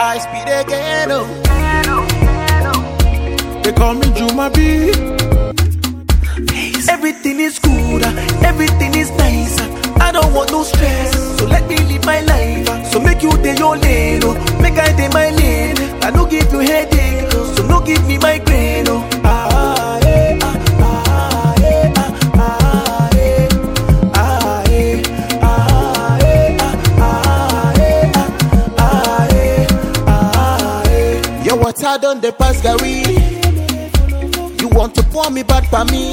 high speed again, oh. They call me Juma B. Everything is good, uh, everything is nice. uh, I don't want no stress, so let me live my life. uh, So make you day your lane, oh. make I day my lane. I no give you headache, so no give me migraine. Oh. Ah, eh, ah, ah, eh, ah, ah, eh, ah, eh, ah, eh, ah, ah, eh, ah, ah, eh, ah, eh. Your water done the pass, Gary. You want to pour me back for me?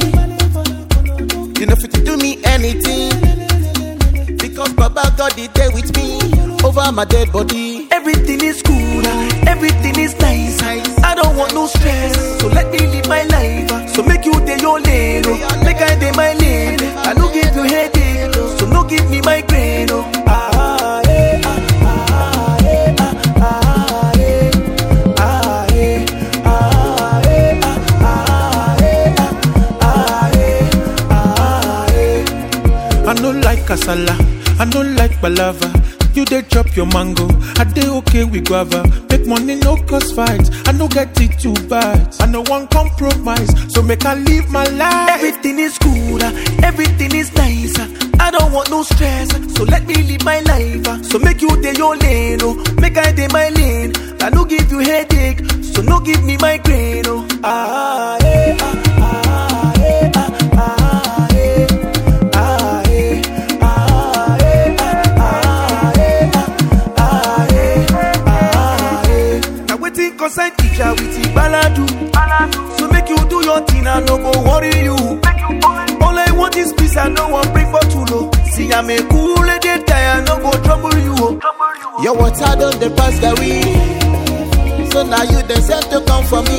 You know fit to do me anything Because Baba God is there with me Over my dead body Everything is good, ah, everything is nice I don't want no stress So let me live my life ah. So make you day your lane oh. Make I day my lane I no give you headache So no give me migraine oh. Ah, eh, ah, ah, eh, ah, ah, eh. Ah, eh, ah, eh, ah, ah, eh, ah, ah, eh, ah, eh. I no like kasala, I no like balava. You dey chop your mango, I dey okay with guava. Make money no cause fight, I no get it too bad. I no want compromise, so make I live my life. Everything is good, ah, everything is nice. ah. I don't want no stress, so let me live my life. ah. So make you day your lane, oh, make I day my lane. I no give you headache, so no give me migraine, oh. Ah, eh, ah, ah, eh, ah, ah, eh. Ah, eh, ah, eh, ah, ah, eh, ah, ah, eh, ah, eh. Now wetin concern teacher with the baladu. So make you do your thing, I no go worry you. All I want is peace, I no want bring for too low. See, I'm a cool lady, I no go trouble you. oh. Your water done the pass Gary. So now you the sent to come for me.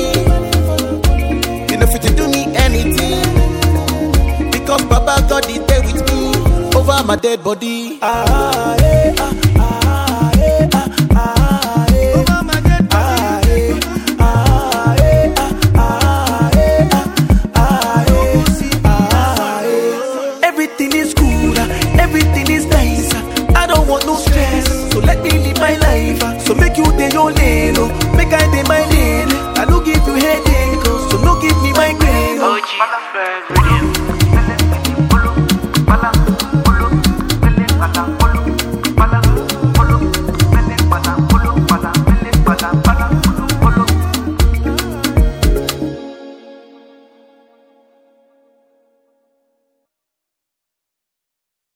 You know fit to do me anything. Because Baba God is there with me. Over my dead body. Ah, eh, ah, ah, eh, ah, ah, eh. Over my dead body. Ah, eh, ah, eh, ah, ah, eh, ah, ah, eh, ah, eh. Everything is good, ah, everything is nice. ah. I don't want no stress, so let me live my life. ah. So make you day your lane, oh, make I day my lane. I no give you headache, oh, so no give me migraine. Oh. OG.